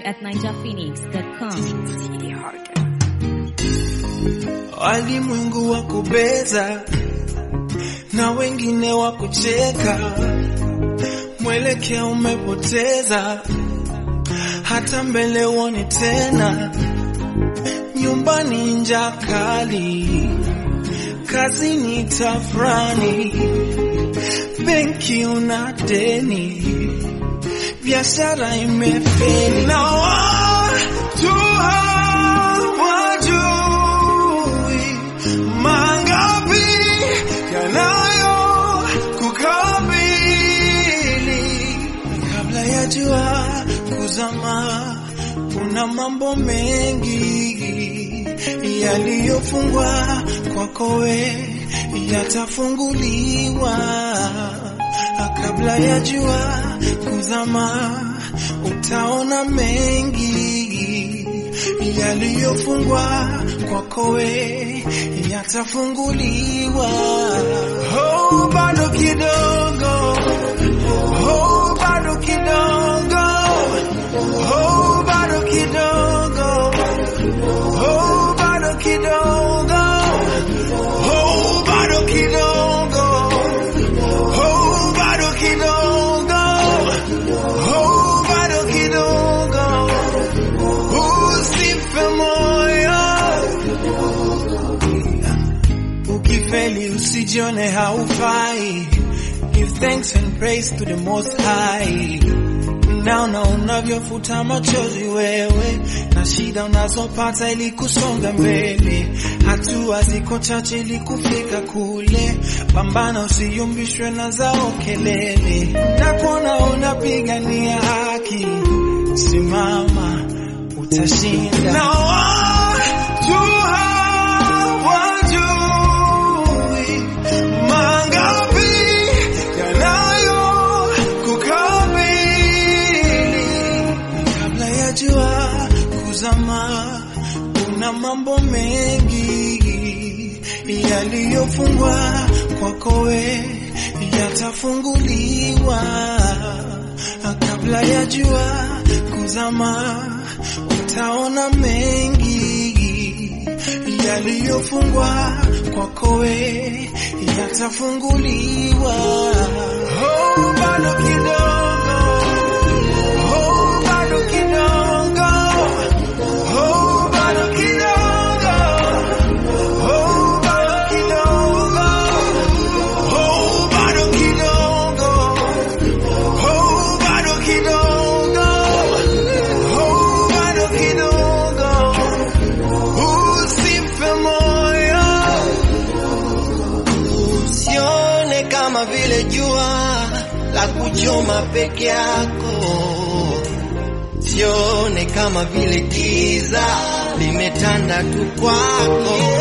at ninjaphoenix.com. Walimwengu wa kubeza na wengine wa kucheka, mwelekeo umepoteza, hata mbele uone tena. Nyumbani njaa kali, kazini tafrani, benki una deni, biashara imefeli na watu hawajui mangapi yanayo kukabili kabla ya jua kuzama. Kuna mambo mengi yaliyofungwa kwako we yatafunguliwa kabla ya jua kuzama. Utaona mengi yaliyofungwa kwako we yatafunguliwa. Oh, bado kidogo, oh, bado kidogo, oh, bado kidogo, oh, bado kidogo, oh, bado kidogo, oh, bado kidogo, oh, bado kidogo, usife moyo. Ukifeli usijione haufai. Give thanks and praise to the most high. Naona unavyofuta machozi wewe na shida unazopata ili kusonga mbele, hatua ziko chache ili kufika kule. Pambana, usiyumbishwe na zao kelele, na kuona unapigania haki, simama, utashinda. Na watu hawajui mangapi yanayo kukabili kabla ya jua kuzama. Kuna mambo mengi yaliyofungwa kwako we yatafunguliwa kabla ya jua kuzama. Utaona mengi yaliyofungwa kwako we yatafunguliwa. Oh, bado kidogo, oh, bado kidogo, oh, bado kidogo, oh, bado kidogo, oh, bado kidogo, oh, bado kidogo, oh, bado kidogo, usife moyo. Usione kama vile jua la kuchoma peke yako, sione kama vile giza limetanda tu kwako.